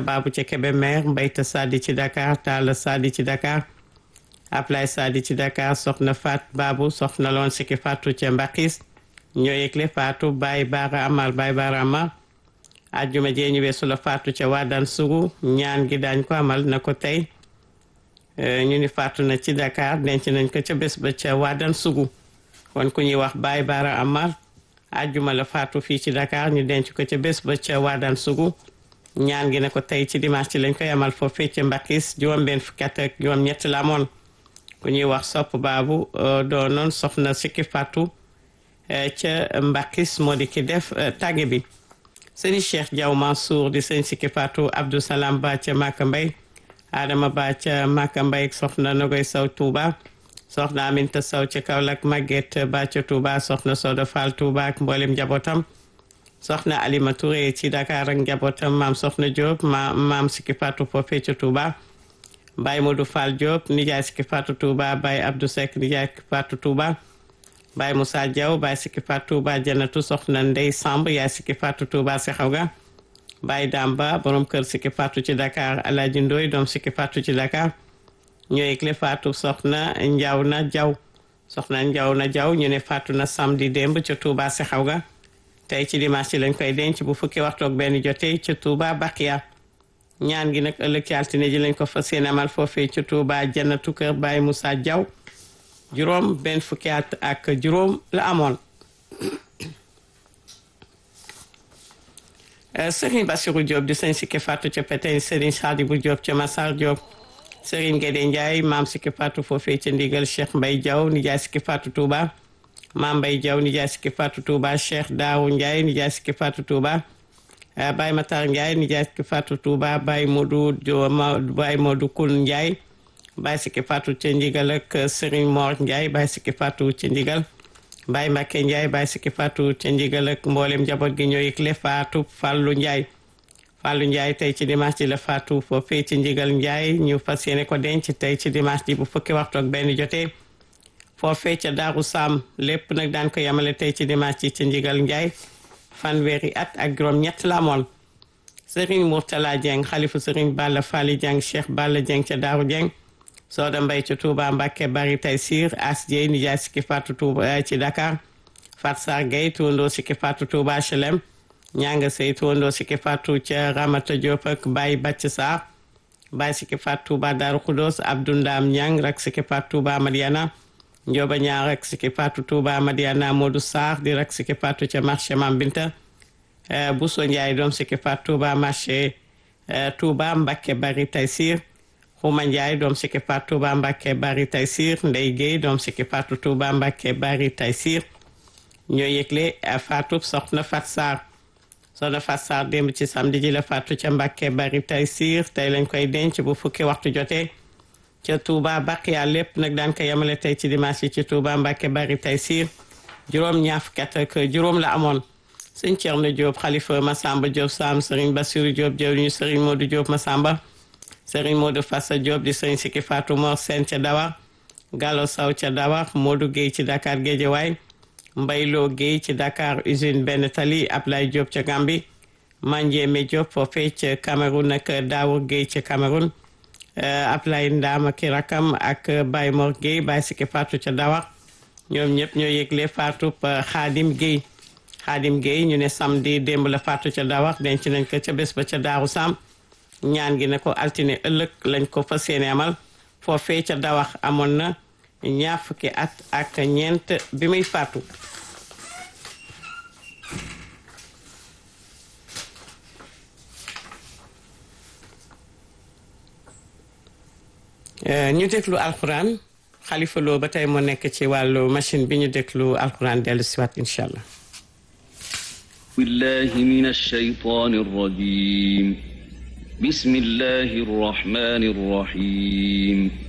Babu ci Kébémer Mbayta Sadi ci Dakar Talla Sadi ci Dakar Ablaye Sadi ci Dakar soxna Fat Babu soxna loon Siki Fatou ca Mbakis ñoo yëgle Fatou Baye Bara Amar Baye Bara Amar ajjuma jee ñu weesu la Fatou ca Wadane Sougou ñaan gi daañ ko amal na ko tey ñu ni Fatou na ci Dakar denc nañ ko ca bés ba ca Wadane Sougou kon ku ñuy wax Baye Bara Amar ajjuma la Fatou fii ci Dakar ñu denc ko ca bés ba ca Wadane Sougou ñaan gi ne ko tey ci dimanche ci lañ koy amal foofee ca Mbakis juróom-benn fukki at ak juróom-ñett la amoon ku ñuy wax sopp baabu doonoon soxna Siki Fatou ca Mbakis moo di ki def tàgge bi sëriñ Cheikh Diaw Mansour di sëñ Siki Fatou Abdou Salam Ba ca Maka Mbay Adama Ba ca Maka Mbay soxna Nogoy Saw Touba soxna Aminta Saw ca Kaolack Maguette Ba ca Touba soxna Soda Fall Touba ak mboolem njabootam soxna Alima Touré ci Dakar ak njabootam maam soxna Diop ma maam Siki Fatou foofee ca Touba Baye Modou Fall Diop nijaay Siki Fatou Touba Baye Abdou Seck nijaay Siki Fatou Touba Baye Moussa Diaw Baye Siki Fatou Touba Janatu soxna Ndey Samb yaay Siki Fatou Touba Sexawga Baye Damba borom kër Siki Fatou ci Dakar Alaaji Ndoy doom Siki Fatou ci Dakar ñooy yëgle Fatou soxna Njaw na Jaw soxna Njaw na Jaw ñu ne Fatou na samedi démb ca Touba Sexawga tey ci dimanche lañ koy denc bu fukki waxtu ak benn jotee ca Touba Bakiya ñaan gi nag ëllëg ci altine ji lañ ko fas yéene amal foofee ca Touba Jannatu kër Baye Moussa Diaw juróom benn fukki at ak juróom la amoon Serigne Bassirou Diop di sëñ Siki Fatou ca Pétain Serigne Sadibou Diop ca Massar Diop Serigne Guédé Ndiaye maam Siki Fatou foofee ca ndigal Cheikh Mbaye Diaw nijaay Siki Fatou Touba maam Mbaye Diaw nijaay Siki Fatou Touba Cheikh Daawu Ndiaye nijaay Siki Fatou Touba Baye Matar Ndiaye nijaay Siki Fatou Touba Baye Modou Baye Modou Koul Ndiaye Baye Siki Fatou ca ndigal ak Serigne Mor Ndiaye Baye Siki Fatou ca ndigal Baye Mbacke Ndiaye Baye Siki Fatou ca ndigal ak mboolem njaboot gi ñoo yëgle Fatou Fallou Ndiaye Fallou Ndiaye tey ci dimanche ji la Fatou foofee ci ndigal Ndiaye ñu fas yéene ko denc tey ci dimanche ji bu fukki waxtu ak benn jotee foofee ca Daaru Sam lépp nag daan ko yemale tey ci dimanche ji ci ndigal Ndiaye fanweeri at ak juróom ñett la amoon Serigne Mourtala Dieng xalifu Serigne Balla Fally Dieng Cheikh Balla Dieng ca Daaru Dieng Sooda Mbay ca Touba Mbacke bari tay sir As Dieye nijaay Siki Fatou Touba ci Dakar Fat Sar Gueye tuwandoo Siki Fatou Touba HLM ñanga sey tuwandoo Siki Fatou ca Ramata Diop ak Baye Bacc Sarr Baye Siki Fatou Touba Darou Khoudoss Abdou Ndam Ñang rak Siki Fatou Touba Madiana Njoba ñaar rak Siki Fatou Touba Madiana Modou Sarr di rak Siki Fatou ca marché Mam Binta Bousso Ndiaye doom Siki Fatou Touba marché Touba Mbacke bari tay sir Xuma Ndiaye doom Siki Fatou Touba Mbacke bari Taysir Ndey Guèye doom Siki Fatou Touba Mbacke bari Taysir ñoo yëgle Fatou soxna Fat Sarr soxna Fat Sarr démb ci samedi ji la Fatou ca Mbacke bari Taysir tey lañ koy denc bu fukki waxtu jotee ca Touba Baqiya lépp nag daan ko yemale tey ci dimanche yi ci Touba Mbacke bari Taysir juróom ñaar fukki at ak juróom la amoon sëñ Thierno Diop xalifa Massamba Diop Sam Serigne Bassirou Diop jëwriñu Serigne Modou Diop Massamba Serigne Modou Fassa Diop di sëñ Siki Fatou Mor Sène ca Dawa Gallo Saw ca Dawa Modou Guèye ci Dakar Guédiawaye Mbayloo Guèye ci Dakar usine benn tali Ablaye Diop ca Gambi Mandiémé Diop foofee ca Cameroun ak Daawur Guèye ca Cameroun Ablaye Ndama ki rakam ak Baye Mor Guèye Baye Siki Fatou ca Dawa ñoom ñëpp ñoo yëgle Fatou Xaadim Guèye Xaadim Guèye ñu ne samedi démb la Fatou ca Dawa denc nañ ko ca bés ba ca Daaru Sam ñaan gi ne ko altine ëllëg lañ ko fas yéene amal foofee ca dawax amoon na ñaar fukki at ak ñeent bi muy faatu ñu déglu alxuraan xalifa loo ba tey moo nekk ci wàllu machine bi ñu déglu alxuraan dellu siwaat incha allah بالله من الشيطان الرجيم بسم الله الرحمن الرحيم